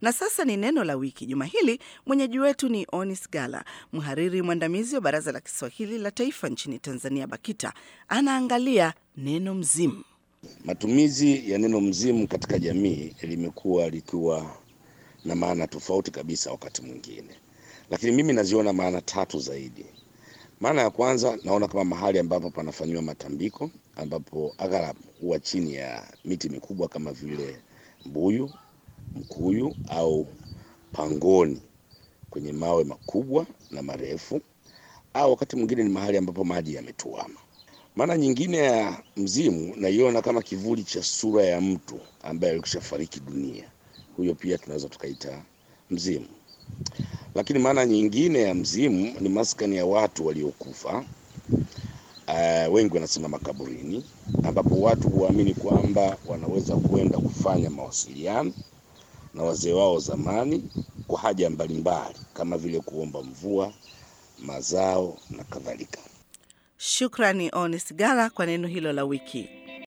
Na sasa ni neno la wiki. Juma hili mwenyeji wetu ni Onis Gala, mhariri mwandamizi wa Baraza la Kiswahili la Taifa nchini Tanzania, BAKITA. Anaangalia neno mzimu. Matumizi ya neno mzimu katika jamii limekuwa likiwa na maana tofauti kabisa wakati mwingine, lakini mimi naziona maana tatu zaidi. Maana ya kwanza naona kama mahali ambapo panafanyiwa matambiko, ambapo aghalabu huwa chini ya miti mikubwa kama vile mbuyu, mkuyu au pangoni, kwenye mawe makubwa na marefu, au wakati mwingine ni mahali ambapo maji yametuama. Maana nyingine ya mzimu naiona kama kivuli cha sura ya mtu ambaye alikwishafariki dunia, huyo pia tunaweza tukaita mzimu. Lakini maana nyingine ya mzimu ni maskani ya watu waliokufa. Uh, wengi wanasema makaburini, ambapo watu huamini kwamba wanaweza kwenda kufanya mawasiliano na wazee wao zamani kwa haja mbalimbali kama vile kuomba mvua, mazao na kadhalika. Shukrani Onis Gala kwa neno hilo la wiki.